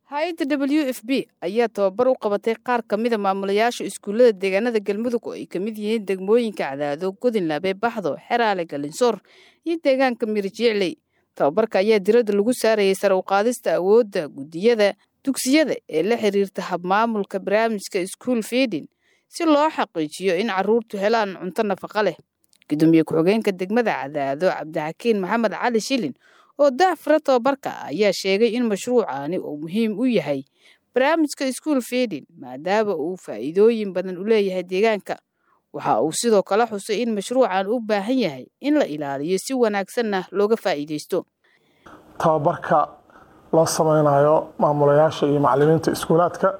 hay-adda w f b ayaa tababar u qabatay qaar ka mida maamulayaasha iskuullada deegaanada galmudug oo ay ka mid yihiin degmooyinka cadaado godinlaabe baxdo xeraale galinsoor iyo deegaanka mirjicley tababarka ayaa diradda lagu saarayay sare u qaadista awoodda guddiyada dugsiyada ee la xiriirta habmaamulka barnaamijka school feeding si loo xaqiijiyo in carruurtu helaan cunto nafaqa leh gudoomiye ku-xigeenka degmada cadaado cabdixakiin maxamed cali shilin oo daafura tababarka ayaa sheegay in mashruucaani uu muhiim u yahay barnaamijka school feeding maadaama uu faa'iidooyin badan u leeyahay deegaanka waxa uu sidoo kale xusay in mashruucan u baahan yahay in la ilaaliyo si wanaagsanna looga faa'iidaysto tababarka loo sameynayo maamulayaasha iyo macalimiinta iskuulaadka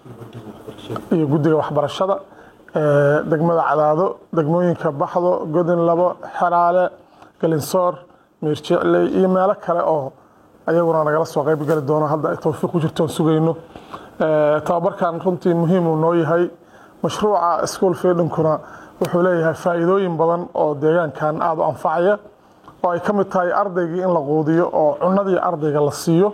iyo guddiga waxbarashada degmada cadaado degmooyinka baxdo godin labo xeraale galinsoor miirjicley iyo meelo kale oo ayaguna nagala soo qayb gali doono hadda ay tawfiiq ku jirtoon sugayno tababarkan runtii muhiimuu noo yahay mashruuca school feedinkuna wuxuu leeyahay faa'iidooyin badan oo deegaankan aada u anfacaya oo ay ka mid tahay ardaygii in la quudiyo oo cunadii ardayga la siiyo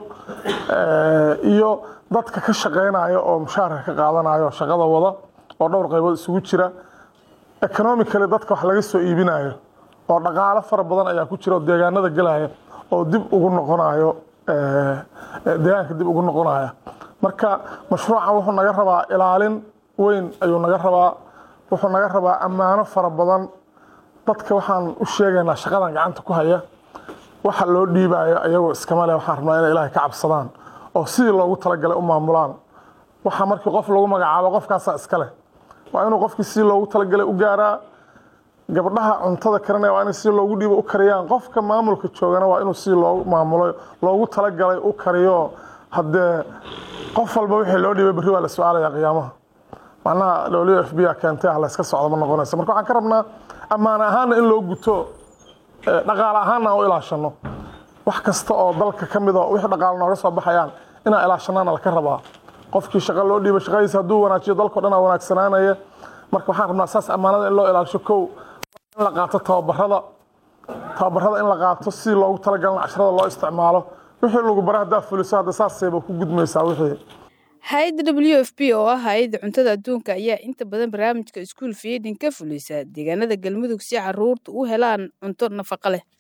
iyo dadka ka shaqaynaya oo mushaarka ka qaadanayo shaqada wada oo dhowr qaybood isugu jira economically dadka wax laga soo iibinayo oo dhaqaalo fara badan ayaa ku jira oo deegaanada gelaya oo dib ugu noqonayo deegaanka dib ugu noqonaya marka mashruucan wuxuu naga rabaa ilaalin weyn ayuu naga rabaa wuxuu naga rabaa ammaano fara badan dadka waxaan u sheegaynaa shaqadan gacanta ku haya waxa loo dhiibayo ayagoo iskama leh waxaan rabnaa inay ilaahay ka cabsadaan oo sidii loogu talagalay u maamulaan waxa markii qof lagu magacaabo qofkaasaa iska leh waa inuu qofkii sidii loogu talagalay u gaaraa gabdhaha cuntada karinaya waa inay si loogu dhiibo u kariyaan qofka maamulka joogana waa inuu si loogu maamulo loogu talagalay u kariyo haddee qof walba wixii loo dhiibay berri waa la su-aalaya qiyaamaha macnaha w f b a keentay ah layska socdo ma noqonayso marka waxaan ka rabnaa ammaan ahaanna in loo guto dhaqaale ahaanna aan u ilaashano wax kasta oo dalka ka mida wixii dhaqaale nooga soo baxayaan inaan ilaashanaana laka rabaa qofkii shaqa loo dhiibay shaqadiisa hadduu wanaajiyo dalkao dhan aa wanaagsanaanaya marka waxaan rabnaa saas ammaanada in loo ilaalisho kow in la qaato tababarada tababarada in la qaato si loogu talagalin casharada loo isticmaalo wixii lagu bara haddaa fuliso hadda saasayba ku gudmaysaa wixii hay-adda w f b oo ah hay-adda cuntada adduunka ayaa inta badan barnaamijka school feeding ka fulisa deegaanada galmudug si caruurta u helaan cunto nafaqo leh